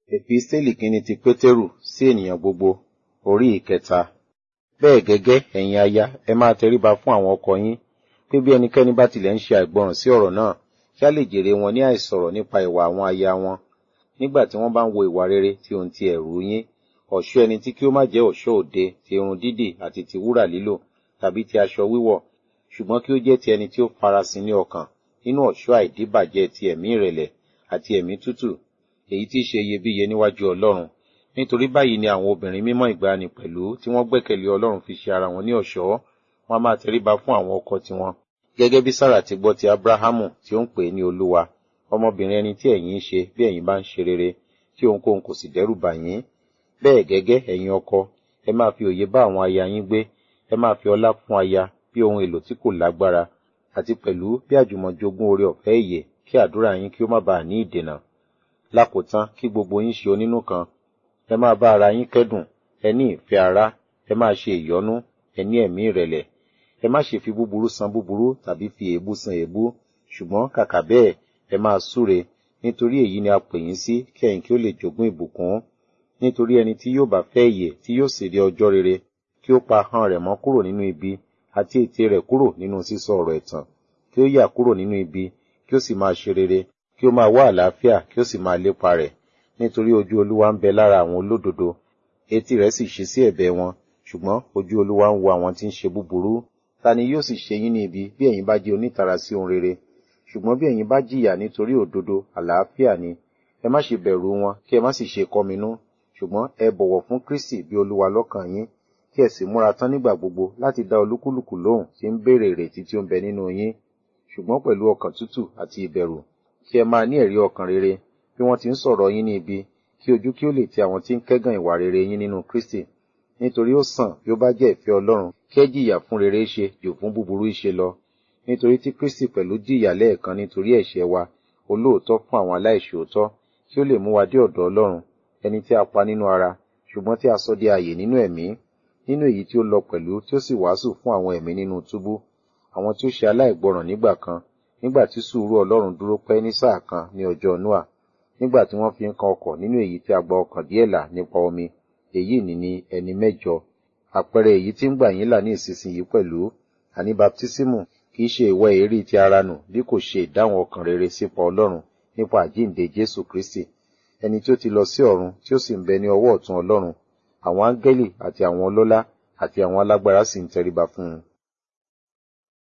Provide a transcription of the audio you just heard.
Èpísítélì kìíní ti Pétérù sí ènìyàn gbogbo, orí ìkẹta. Bẹ́ẹ̀ gẹ́gẹ́ ẹ̀yin aya, ẹ máa tẹríba fún àwọn ọkọ yín, pé bí ẹnikẹ́ni bá tilẹ̀ ń ṣe àìgbọràn sí ọ̀rọ̀ náà, kí a lè jèrè wọn ní àìsọ̀rọ̀ nípa ìwà àwọn aya wọn, nígbà tí wọ́n bá ń wo ìwà rere tí ohun ti ẹ̀rù yín, ọ̀ṣọ́ ẹni tí kí ó má jẹ́ ọ̀ṣọ́ òde ti irun dídì àti ti wúrà lílò, tàbí ti aṣọ wíwọ̀, ṣùgbọ́n kí ó jẹ́ ti ẹni tí ó farasin ní ọkàn, nínú ọ̀ṣọ́ àìdíbàjẹ́ ti ẹ̀mí ìrẹ̀lẹ̀ àti ẹ̀mí tútù, èyí tí í ṣe iyebíye níwájú Ọlọ́run. Nítorí báyìí ni àwọn obìnrin mímọ́ ìgbàanì pẹ̀lú tí wọ́n gbẹ́kẹ̀lé Ọlọ́run fi ṣe ara wọn ní ọ̀ṣọ́, wọn a máa tẹríba fún àwọn ọkọ tiwọn. Gẹ́gẹ́ bí Sára ti gbọ́ ti Ábúráhámù tí ó ń pè é ní Olúwa, ọmọbìnrin ẹni tí ẹ̀yin ń ṣe bí ẹ̀yin bá ń ṣe rere, tí ohunkóhun kò sì dẹ́rù bà yín. Bẹ́ẹ̀ gẹ́gẹ́ ẹ̀yin ọkọ, ẹ máa fi òye bá àwọn aya yín gbé, ẹ máa fi ọlá fún aya bí ohun èlò tí kò lágbára, àti pẹ̀lú bí àjùmọ̀jogún oore ọ̀fẹ́ ìyè kí àdúrà yín kí ó má baà ní ìdènà. Lákòótán kí gbogbo yín ṣe onínú kan, ẹ máa bá ara yín kẹ́dùn, ẹ ní ìfẹ́ ará, ẹ máa ṣe ìyọ́nú, ẹ ní ẹ̀mí ìrẹ̀lẹ̀. Ẹ má ṣe fi búburú san búburú tàbí fi èébú san èébú, ṣùgbọ́n kàkà bẹ́ẹ̀ ẹ máa súre, nítorí èyí ni a pè yín sí kí ẹ̀yin kí ó lè jogún ìbùkún. Nítorí ẹni tí yóò bá fẹ́ ìyè tí yóò sì rí ọjọ́ rere, kí ó pa ahọ́n rẹ̀ mọ́ kúrò nínú ibi, àti ètè rẹ̀ kúrò nínú sísọ ọ̀rọ̀ ẹ̀tàn, kí ó yà kúrò nínú ibi, kí ó sì máa ṣe rere, kí ó máa wá àlàáfíà, kí ó sì máa lépa rẹ̀. Nítorí ojú Olúwa ń bẹ lára àwọn olódodo, etí rẹ̀ sì ṣí sí ẹ̀bẹ̀ wọn, ṣùgbọ́n ojú Olúwa ń wo àwọn tí ń ṣe búburú. Ta ni yóò sì ṣe yín ní ibi bí ẹ̀yin bá jẹ́ onítara sí ohun rere? Ṣùgbọ́n bí ẹ̀yin bá jìyà nítorí òdodo, àlàáfíà ni. Ẹ má ṣe bẹ̀rù wọn, kí ẹ má sì ṣe kọminú. Ṣùgbọ́n ẹ bọ̀wọ̀ fún Kristi bí Olúwa lọ́kàn yín, kí ẹ sì múra tán nígbà gbogbo láti dá olúkúlùkù lóhùn tí ń béèrè ìrètí tí ó ń bẹ nínú yín. Ṣùgbọ́n pẹ̀lú ọkàn tútù àti ìbẹ̀rù, kí ẹ máa ní ẹ̀rí ọkàn rere bí wọ́n ti ń sọ̀rọ̀ yín ní ibi, kí ojú kí ó lè ti àwọn tí ń kẹ́gàn ìwà rere yín nínú Kristi. Nítorí ó sàn bí ó bá jẹ́ ìfẹ́ Ọlọ́run kí ẹ jìyà fún rere ṣe jù fún búburú ṣe lọ. Nítorí tí Kristi pẹ̀lú jìyà lẹ́ẹ̀kan nítorí ẹ̀ṣẹ̀ wa, olóòótọ́ fún àwọn aláìṣòótọ́, kí ó lè mú wa dé ọ̀dọ̀ Ọlọ́run, ẹni tí a pa nínú ara, ṣùgbọ́n tí a sọ di ààyè nínú ẹ̀mí, nínú èyí tí ó lọ pẹ̀lú tí ó sì wàásù fún àwọn ẹ̀mí nínú túbú, àwọn tí ó ṣe aláìgbọràn nígbà kan, nígbà tí sùúrù Ọlọ́run dúró pẹ́ ní sáà kan ní ọjọ́ Nóà, nígbà tí wọ́n fi ń kan ọkọ̀ nínú èyí tí a gba ọkàn díẹ̀ là nípa omi, èyí ni ni ẹni mẹ́jọ. Àpẹẹrẹ èyí tí ń gbà yín là ní ìsinsìnyí pẹ̀lú, àní baptísímù kì í ṣe ìwẹ̀ èérí ti ara nù bí kò ṣe ìdáhùn ọkàn rere sípa Ọlọ́run nípa àjíǹde Jésù Kristi, ẹni tí ó ti lọ sí ọ̀run tí ó sì ń bẹ ní ọwọ́ ọ̀tún Ọlọ́run, àwọn áńgẹ́lì àti àwọn ọlọ́lá àti àwọn alágbára sì ń tẹríba fún un.